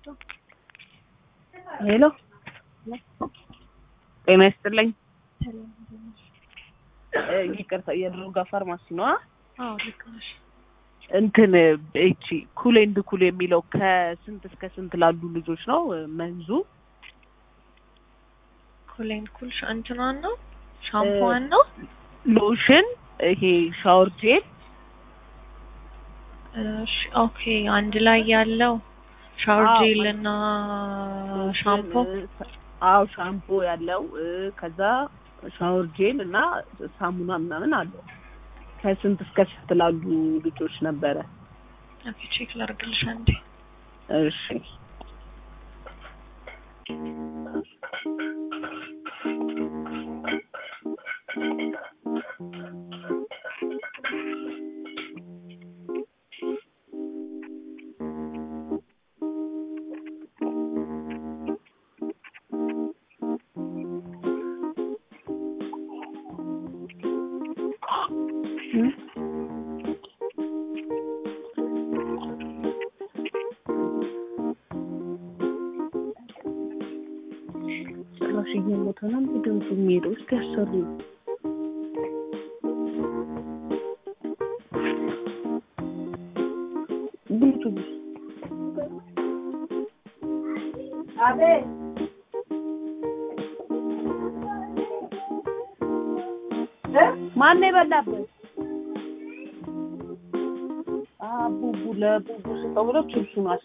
ሄሎ ጤና ይስጥልኝ። ይቅርታ የድሮጋ ፋርማሲ ነዋ። አዎ ልክ ነሽ። እንትን እቺ ኩል ኤንድ ኩል የሚለው ከስንት እስከ ስንት ላሉ ልጆች ነው መንዙ? ኩሌን ኩል እንትኗን ነው ሻምፖዋን ነው። ሎሽን፣ ይሄ ሻወር ጄል እሺ ኦኬ። አንድ ላይ ያለው ሻወር አዎ፣ ጄል እና ሻምፖ አዎ ሻምፖ ያለው እ፣ ከዛ ሻወር ጄል እና ሳሙና ምናምን አለው። ከስንት እስከ ስንት ላሉ ልጆች ነበረ? ኦኬ ቼክ ላድርግልሽ አንዴ። እሺ ጭራሽ እየሞተ ነው እንዴ ድምፁ የሚሄደው? እስኪ ያሰሩ ብሉቱዝ ማነው የበላበት? አቡቡ ለቡቡ ስጠው ብለው ችብሱን